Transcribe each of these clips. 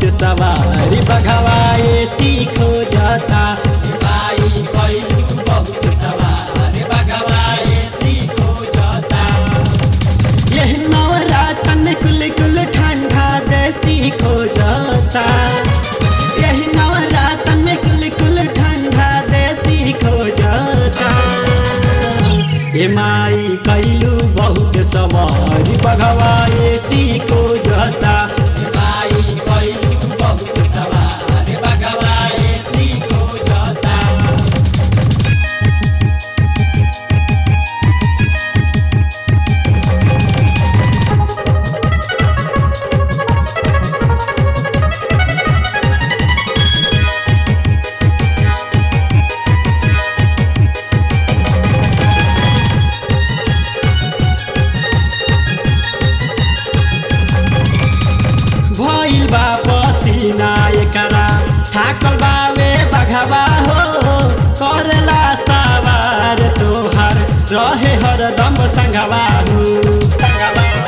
सवारी बघवाए सीखो जाता भाई कैलू बहुत सवारी बघवाए सीखो जाता यह नवरातन कुल कुल ठंडा दे सीखो जाता यह नवरातन कुल कुल ठंडा दे सीखो जाता ए माई कैलू बहुत सवारी बघवाए सीखो जाता माई कैलू बहुत सवारी बघवाए सीखो जाता भइल बा पसिना एकरा थाकल बावे बघवा हो करला सवार तोहार रहे हरदम संगवा हो संगवा हो।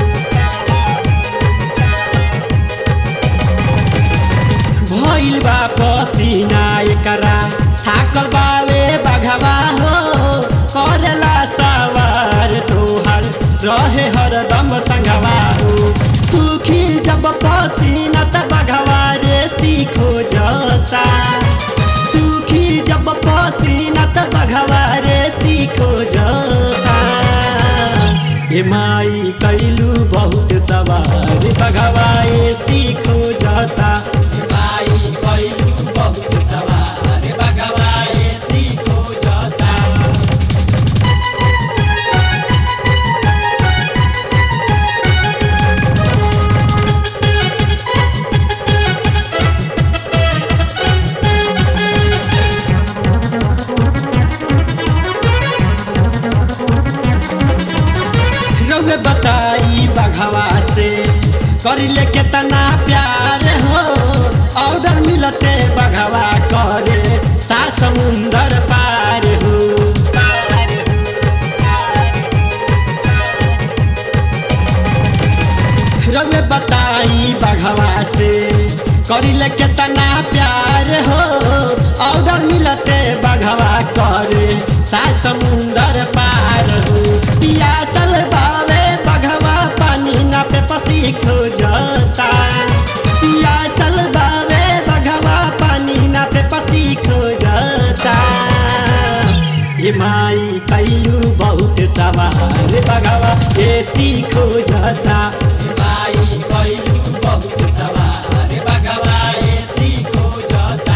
भइल बा पसिना एकरा थाकल बावे बघवा हो करला सवार तोहार रहे हरदम संगवा हो सुखी जब पसीना त बघवा रे सीखो जाता सुखी जब पसीना त बघवा रे सीखो जाता ए माई कैलू बहुत सवार बघवाए सीखो जाता माई कैलू बहुत सवार बघवाए सीखो जाता रउए बताई बघवा से करिले केतना प्यार हो ऑर्डर मिलते बघवा करे सात समुंदर पार हो रउए बताई बघवा से करिले केतना प्यार हो ऑर्डर मिलते बघवा करे सात समुंदर पार हो पिया चल बावे बघवा पानी ना पे पसी खो जाता पिया चल बावे बघवा पानी ना पे पसी खो जाता ये माई कैलू बहुत सवार बघवा ये सीखो जाता माई कैलू बहुत सवार बघवा ये सीखो जाता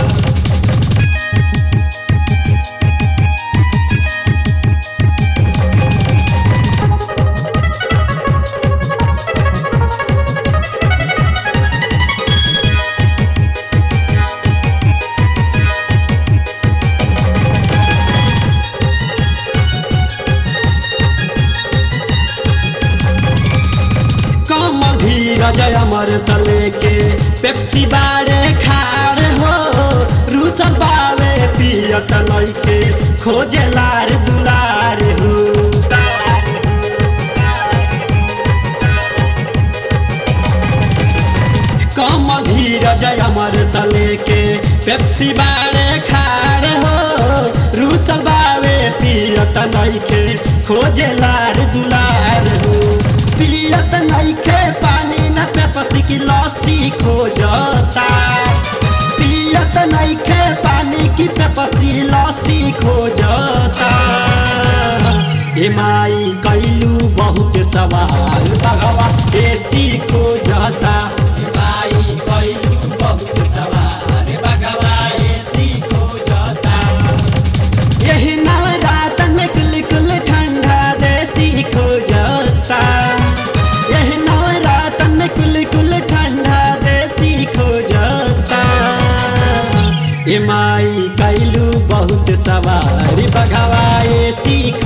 कम धीरज अमर सले के पेप्सी बारे खार हो रूसल बावे पियत लैके खोजे लार दुलार हो कम धीरज अमर सले के पेप्सी बारे खार हो रूसल बावे पियत लैके खोजे लार दुलार हो पियत नइखे पानी न पे पसी की लस्सी खोजता पियत नइखे पानी की पे पसी लस्सी खोजता ए माई कैलू बहुत सवाल भगवा एसी खोजता माई कैलू बहुत सवाल भगवा एसी खोजता यही नवरात में कुल कुल ठंडा देसी खो जाता यही नवरात में कुल कुल ठंडा देसी खो जाता ए माई कैलू बहुत सवारी बघवाए सीख